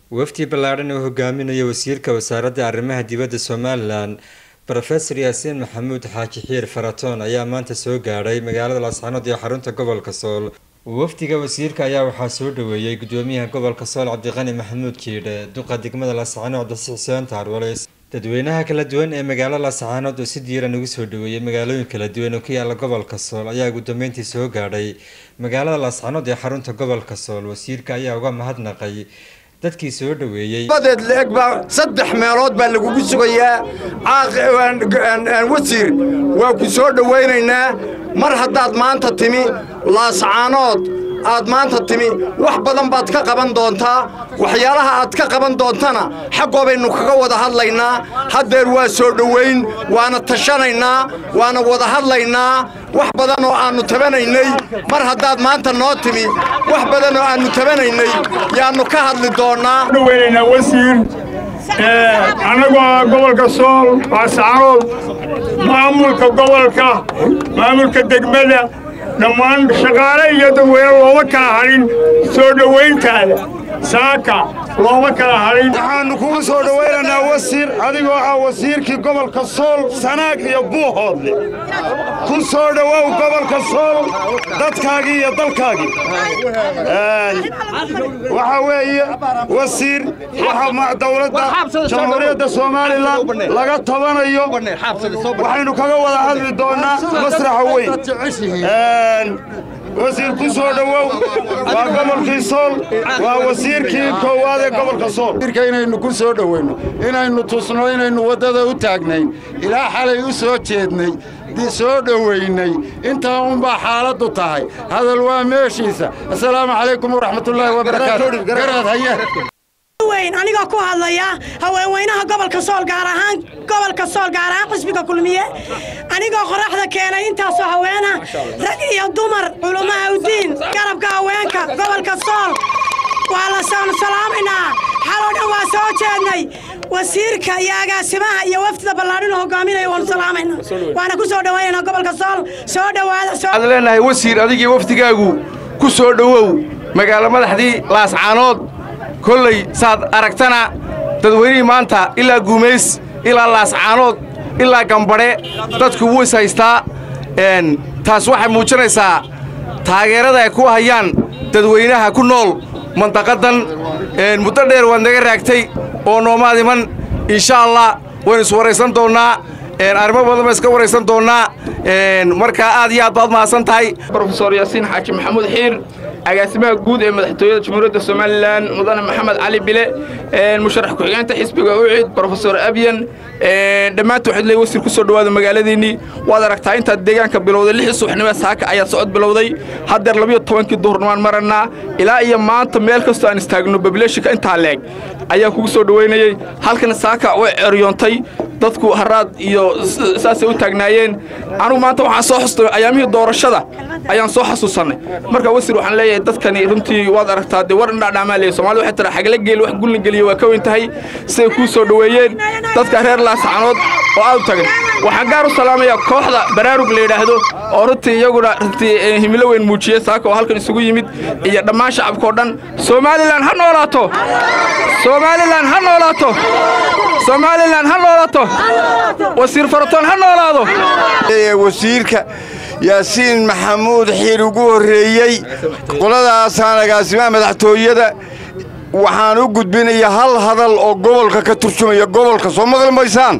wafdi ballaadhan oo hogaaminaya wasiirka wasaaradda arrimaha dibadda somalilan rofesor yaasiin maxamuud xaaji xiir faratoon ayaa maanta soo gaadhay magaalada laascanood ee xarunta gobolka sool wafdiga wasiirka ayaa waxaa soo dhaweeyey gudoomiyaha gobolka sool cabdiqani maxamuud jiidhe duqa degmada laascanood dasi xuseen taarwaleys dadweynaha kala duwan ee magaalo laascaanood oo si diiran ugu soo dhaweeyey magaalooyin kala duwan oo ku yaala gobolka sool ayaa ugu dambeyntii soo gaadhay magaalada laascanood ee xarunta gobolka sool wasiirka ayaa uga mahadnaqay dadkii soo dhaweeyey badeed leeg baa saddex meelood baa lagugu sugayaa wasiir waa ku soo dhowaynaynaa mar haddaad maanta timi laascaanood aad maanta timi wax badan baad ka qaban doontaa waxyaalaha aad ka qaban doontana xaggoobaynu kaga wada hadlaynaa haddeer waa soo dhowayn waana tashanaynaa waana wada hadlaynaa wax badan oo aannu tabanaynay mar haddaad maanta noo timi wax badan oo aannu tabanaynay yaannu ka hadli doonnaa dhaweynaynaa wasiir annagoo gobolka sool laascaanood maamulka gobolka maamulka degmada dhammaan shaqaale iyo dadweyne looma kala hadhin soo dhowayntaada saaka looma kala hadhin waxaannu kugu soo dhowaynaynaa wasiir adigoo ah wasiirkii gobolka sool sanaag iyo buuhoodle ku soo dhowow gobolka sool dadkaagii iyo dalkaagii waxaa weeye wasiir waxa dawladda jamhuuriyadda somalilan laga tabanayo waxaynu kaga wada hadli doonnaa masraxa weyn wasiir ku soo dhowow waa gobolkii sool waa wasiirkii koowaad ee gobolka sool inaynu ku soo dhoweyno inaynu tusno inaynu waddada u taagnayn ilaa xalay u soo jeednay soo dhowaynay intaa unbaa xaaladdu tahay hadal waa meeshiisa assalaamu calaykum waraxmatullaahi wabarakaatu garaad haye anigoo ku hadlaya haweenweynaha gobolka sool gaar ahaan gobolka sool gaar ahaan xisbiga kulmiye anigoo qoraxda keenay intaasoo haweena rag iyo dumar culummaha udiin garabka haweenka gobolka sool waa la salaamaynaa xaloo dhan waa soo jeednay wasiirka iyo agaasimaha iyo wafdida ballaadhin oo hogaaminaya waanu salaamayna waana ku soo dhowaynayna gobolka sool soo dhowaada waxaad leenahay wasiir adigii wafdigaagu ku soo dhowow magaalo madaxdii laascaanood kolley saad aragtana dadweynihii maanta ilaa guumays ilaa laascaanood ilaa gambadhe dadku wuu is haystaa taas waxay muujinaysaa taageerada ay ku hayaan dadweynaha ku nool mandaqaddan muddo dheer waad naga raagtay oo noomaad iman insha allah waynu is waraysan doonnaa arrimo badan baan iska waraysan doonnaa markaa aad iyo aad baad mahadsan tahay brofesor yaasiin xaaji maxamuud xiir agaasimaha guud ee madaxtooyada jamhuuriyadda somalilan mudane maxamed cali bile musharax ku-xigeenta xisbiga ucid brofesor abyan dhammaanta waxaad leey wasiir ku soo dhowaada magaaladiinnii waad aragtaa intaad deegaanka bilowday lixii subaxnimo saaka ayaad socod bilowday haddeer labiyo tobankii duhurnmaan marannaa ilaa iyo maanta meel kastoo aan istaagno babileeshinka intaa leeg ayaa kugu soo dhowaynayey halkan saaka way ceryoontay dadku haraad iyo saasay u taagnaayeen anugu maanta waxaan soo xustay ayaamihii doorashada ayaan soo xasuusannay marka wasiir waxaan leeyahay dadkani runtii waad aragtaa dee war indhaadhaamaa leeyahay soomaalida waxay tiraa xagla geel wax gulna geliya waa ka weyn tahay siday kuu soo dhoweeyeen dadka reer laascanood oo aad u tagan waxaan gaar u salaamayaa kooxda baraarug la yidhaahdo oo runtii iyaguna runtii himilo weyn muujiyey saaka oo halkan isugu yimid iyo dhammaan shacabkao dhan somalilan ha noolaato somalilan ha noolaato somalilan ha noolaato wasiir faratoon ha noolaado wasiirka yaasiin maxamuud xiir ugu horreeyey qoladaasaan agaasimaha madaxtooyada waxaan u gudbinayaa hal hadal oo gobolka ka turjumaya gobolka soo maqli maysaan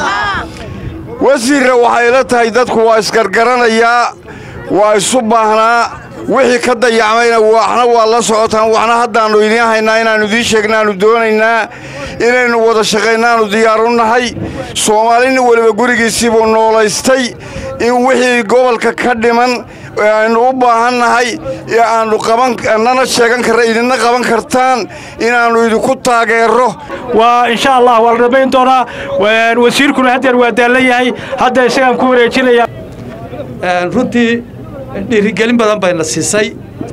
wasiirra waxay la tahay dadku waa isgargaranayaa waa isu baahnaa wixii ka dayacmayna waxna waa la socotaan waxna haddaannu idiin haynaa inaannu idiin sheegnaannu doonaynaa inaynu wada shaqaynaannu diyaaru nahay soomaalina weliba gurigiisiibuu noolaystay in wixii gobolka ka dhiman aynu u baahan nahay ee aannu qabanannana sheegan karra idinna qaban kartaan inaannu idinku taageerro waa insha allah waa la dhammayn doonaa wasiirkuna haddeer waa daallan yahay hadda isagaan ku wareejinaya runtii dhiirigelin badan bayna siisay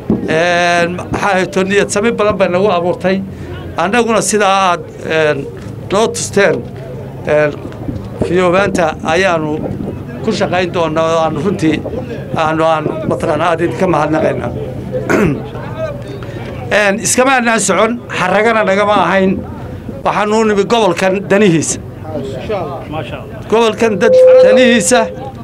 maxaa niyad sami badan bay nagu abuurtay annaguna sidaa aad noo tusteen fiyoobaanta ayaannu ku shaqayn doonnaa oo aanu runtii aanu aan mataqaana aad idinka mahadnaqayna iskama anaan socon xaragana nagama ahayn waxaanuu nimi gobolkan danihiisa gobolkan dad danihiisa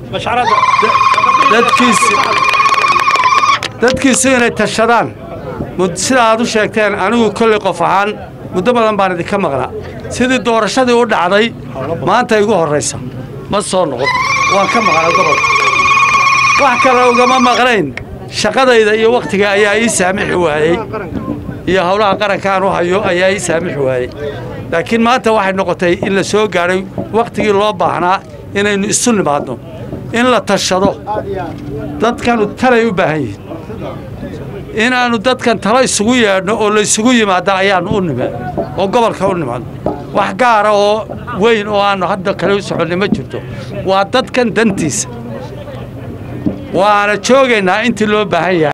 dadkiisa dadkiisu inay tashadaan sida aad u sheegteen anigu kolley qof ahaan muddo badan baan idinka maqnaa sidii doorashadii u dhacday maanta igu horraysa ma soo noqon waan ka maqnaa gobolka wax kale ugama maqnayn shaqadayda iyo wakhtiga ayaa ii saamixi waayey iyo howlaha qarankaan u hayo ayaa ii saamixi waayey laakiin maanta waxay noqotay in la soo gaadhay wakhtigii loo baahnaa inaynu isu nimaadno in la tashado dadkanu talay u baahan yihiin inaannu dadkan talo isugu yeedhno oo laysugu yimaadda ayaannu u nime oo gobolka u nimaadno wax gaara oo weyn oo aannu hadda kale u soconnay ma jirto waa dadkan dantiisa waana joogaynaa intii loo baahan yahay